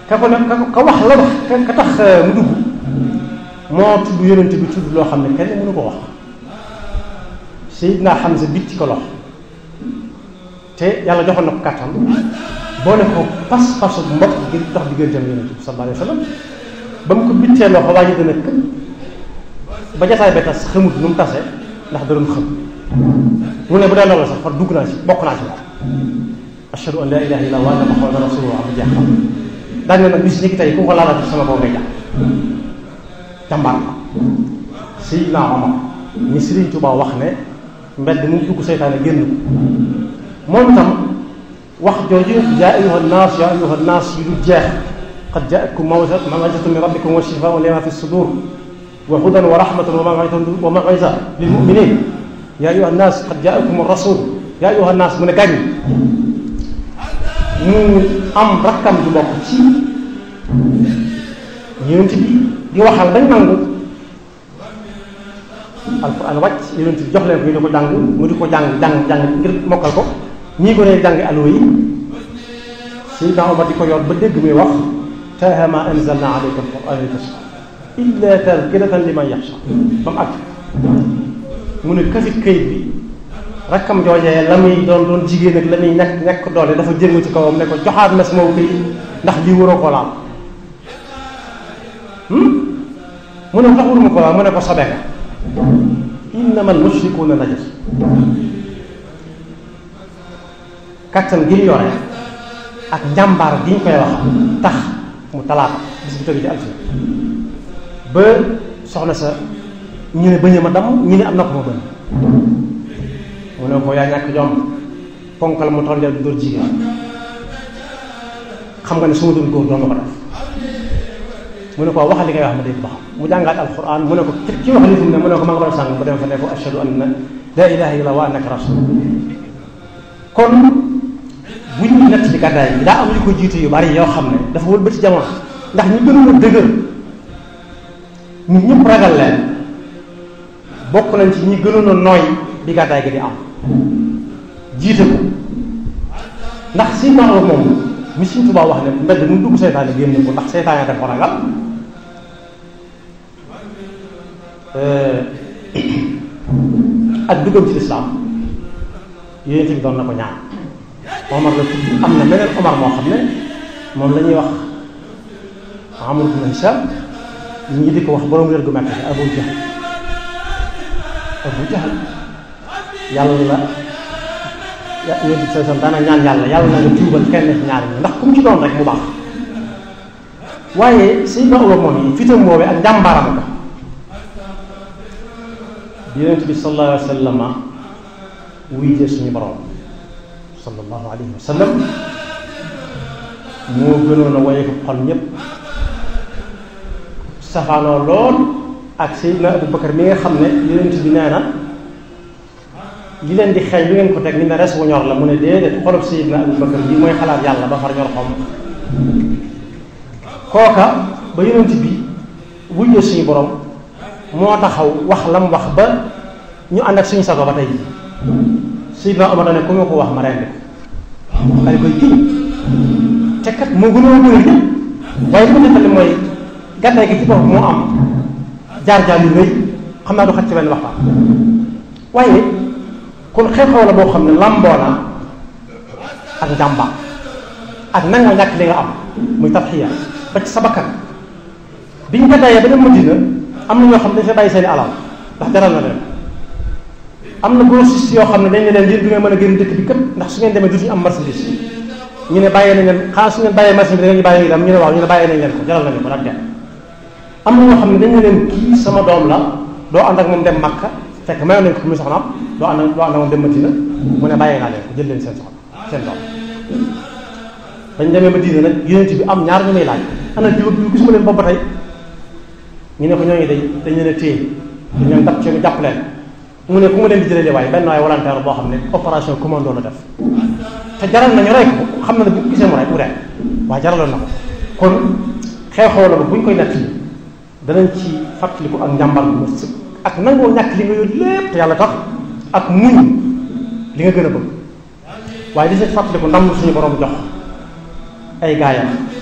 ka ko ne ka ka wax la wax ka tax mu dugg moo tudd yonent bi tudd loo xam ne kenn mënu ko wax Seydina Hamza bitti ko lox te yàlla joxoon na ko kàttan boo ne ko pas pasu mbokk ngir dox digganteem yonent bi sallallahu alayhi wa sallam ba mu ko bittee loxo waa ji dana kë ba jataay ba tas xamut nu mu tase ndax da doon xam mu ne bu dee loolu sax far dugg naa ci bokk naa ci moom ashhadu an la ilaha illa wa anna muhammadan rasulullah bu jeex xam daan ne nag bis ni ki tey ku ko laalati sama kaw ngay jàpp jàmbaar la Seydina Omar ñi Sëriñ Tuubaa wax ne mbedd mu dugg seytaane génn ko moom itam wax jooju yaa ayuha nnaas yaa ayuha nnaas yu dul jeex qad jaakum maw'izatun min rabbikum wa shifaa'un lima fi sudur wa hudan wa rahmatun wa maw'iza lil mu'minin yaa ayuha nnaas qad jaakum rasul yaa ayuha nnaas mu ne gàññ mu am rakkam ju bokk ci yonent bi di waxal bañ nangu alquran wàcc yonent bi jox leen ko ñu di ko jàng mu di ko jàng jàng jàng ngir mokkal ko ñii ko ne jàng allo yi Seydina Omar di ko yor ba dégg muy wax taaha ma anzalna alayka alquran li tashqa illa tadkiratan liman yaxsha ba mu àgg mu ne kafit kayit bi rakkam joojee la muy doon doon jigéen ak la muy ñàkk ñàkk doole dafa jëngu ci kawam ne ko joxaat ma sama kayit ndax lii waroo ko laal mu ne tax waruma ko laal mu ne ko sobe nga innama al mushrikuuna najas kattan gi ñu yore ak njàmbaar gi ñu koy wax tax mu talaata bis bu tegu ci altine ba soxna sa ñu ne bëñ ma dam ñu ne am na ko ma bëñ mu ne ko yaa ñàkk jom ponkal mu toll du dóor jigéen xam nga ne su ma doon góor doon ma ko def mu ne ko wax li ngay wax ma dégg ba xam mu jàngaat alquran mu ne ko ci wax li fu mu ne mu ne ko ma nga doon sàng mu dem fa ne ko ashhadu anna la ilaha illa wa annaka rasul kon bu ñu nett ci gàddaay bi daa am yu ko jiitu yu bari yoo xam ne dafa wëlbati jamono ndax ñu gënoon a dëgër ñu ñëpp ragal leen bokk nañ ci ñi gënoon a nooy bi gàddaay gi di am jiite ko ndax si naaw moom mi Sëriñ Tuubaa wax ne mbedd mu dugg seytaane génn ko ndax seytaane dafa ragal ak duggam ci lislaam yonent bi doon na ko ñaan Omar la tudd am na meneen Omar moo xam ne moom la ñuy wax Amr ibn Hisham ñi di ko wax borom wér gu mekk Abu Jahl Abu Jahl yàlla ya yonent bi sallallahu alayhi wasallam daana ñaan yàlla yàlla na nga tuubal kenn ci ñaar ñi ndax ku mu ci doon rek mu baax waaye Seydina Umar moom yi fitam woowee ak njàmbaaram ka yonent bi sallallahu alayhi wasallam wuy jee suñu borom sallallahu alayhi wa sallam moo gënoon a waye ko xol ñépp safaanoo lool ak Seydina Abu Bakar mi nga xam ne yonent bi nee na li leen di xeeñ lu ngeen ko teg ni ne res wu ñor la mu ne déedéet xolub Seydina Abu Bakar bi mooy xalaat yàlla ba far ñor xom kooka ba yonent bi wujjee suñu borom moo taxaw wax lam wax ba ñu ànd ak suñu sago ba tey Seydina Omar ne ku ma ko wax ma rendi ko daal koy kii te kat moo gënoon bëri ñëpp waaye li ma nettali mooy gàddaay gi ci bopp moo am jaar-jaar yu rëy xam naa du xaj ci benn waxtaan waaye kon xew-xew la boo xam ne lamboo na ak njàmbaar ak nanga ñàkk li nga am muy tarxiya ba ci sa bakkan biñ gàddaayee ba dem Madina am na ñoo xam ne dañ fa bàyyi seeni alal ndax jaral na leen am na grossiste yoo xam ne dañ ne leen yéen du ngeen mën a génn dëkk bi këpp ndax su ngeen demee dutuñu am marchandise ñu ne bàyyee nañ leen xanaa su ngeen bàyyee marchandise bi da ngeen ñu bàyyi itam ñu ne waaw ñu ne bàyyee nañ leen ko jaral nañu ko nag dem am na ñoo xam ne dañ ne leen kii sama doom la doo ànd ak moom dem Makka fekk mayoon nañ ko muy soxnaam doo ànd doo ànd ak moom dem Madina mu ne bàyyee naa leen ko jël leen seen soxna seen doom bañ demee Madina nag yonent bi am ñaar ñu may laaj ana jiw ak jiw gisuma leen boobu ba tey ñu ne ko ñooñu dañ dañ leen a téye dañ leen dab ci jàpp leen mu ne ku mu leen di jëlee waaye benn waaye volontaire boo xam ne opération commando la def te jaral nañu rey ko xam na ne bu ko gisee mu rey mu rey waaye jaraloon na ko kon xew-xew la ba bu ñu koy nett danañ ci fàttaliku ak njàmbar bu ma sëkk ak nangoo ñàkk li nga yor lépp te yàlla tax ak muñ li nga gën a bëgg waaye di si fàttaliku ndam lu suñu borom jox ay gaayam